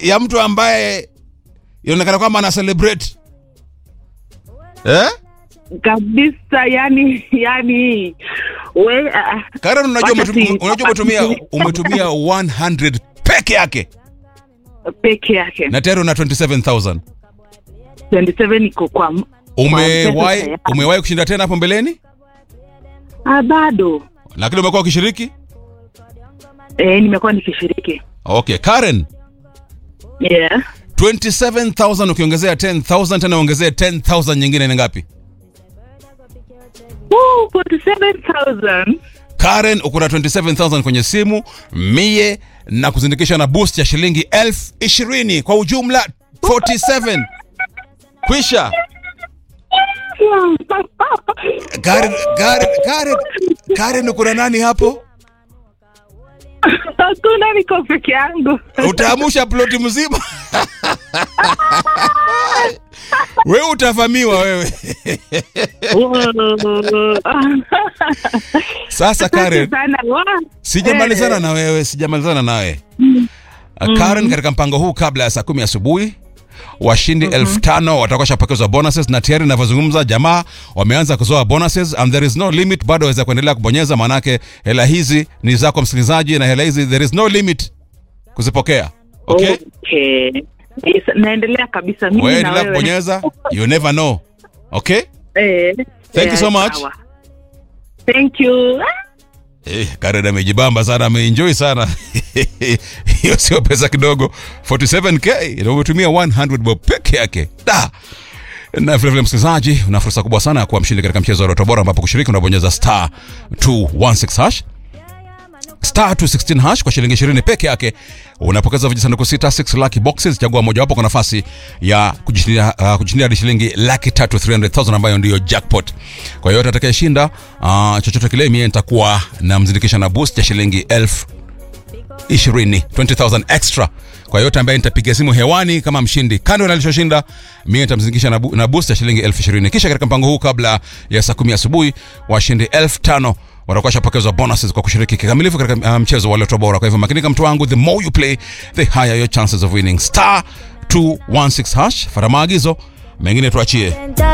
ya mtu ambaye inaonekana kwamba ana celebrate eh? kabisa yani yani we uh, Karen, unajua Wakati- umetum- unajua umetumia umetumia 100 peke yake peke yake na tayari una 27000 27 iko kwa m- umewahi Kwa umewahi kushinda tena hapo mbeleni ah, bado lakini umekuwa ukishiriki eh, nimekuwa nikishiriki okay Karen yeah 27000 ukiongezea 10000 tena ongezea 10000 nyingine ni ngapi Woo, 47000 Karen uko na 27000 kwenye simu mie na kuzindikisha na boost ya shilingi elfu ishirini kwa ujumla 47 kwisha Karen, Karen, Karen, Karen uko na nani hapo hakuna niko peke yangu utaamusha ploti mzima wewe utavamiwa wewe sasa Karen sana wa sijamalizana Eh. na wewe sijamalizana nawe Uh, Karen katika mpango huu kabla ya saa kumi asubuhi washindi elfu tano watakuwa shapokezwa bonuses na tayari inavyozungumza jamaa wameanza kuzoa bonuses and there is no limit bado waweza kuendelea kubonyeza maanake hela hizi ni zako msikilizaji na hela hizi there is no limit kuzipokea okay okay. Yes, naendelea kabisa mimi wewe na endelea wewe kubonyeza you never know okay eh, Thank you so eh, much. sawa. thank you Eh, Karen amejibamba sana, ameenjoy sana. Hiyo sio pesa kidogo. 47k na umetumia 100 bob peke yake. Da. Na vile vile msikilizaji, una fursa kubwa sana ya kuwa mshindi katika mchezo wa Lotto Bora ambapo kushiriki unabonyeza star 216 hash star 216 hash kwa shilingi 20 peke yake unapokeza vijisanduku sita 6 lucky boxes chagua mojawapo kwa nafasi ya kujishindia uh, kujishindia hadi shilingi laki tatu 300000 ambayo ndiyo jackpot kwa hiyo atakayeshinda uh, chochote kile mie nitakuwa namzindikisha na boost ya shilingi elfu ishirini 20000 extra kwa yote ambaye nitapiga simu hewani kama mshindi kando na alichoshinda mie nitamzindikisha na, bu, na boost ya shilingi elfu ishirini kisha katika mpango huu kabla ya saa kumi asubuhi washindi elfu tano watakuwa shapokezwa bonuses kwa kushiriki kikamilifu katika uh, mchezo wa Lotto Bora. Kwa hivyo makinika, mtu wangu, the more you play the higher your chances of winning. Star 216 hash, fara maagizo mengine tuachie.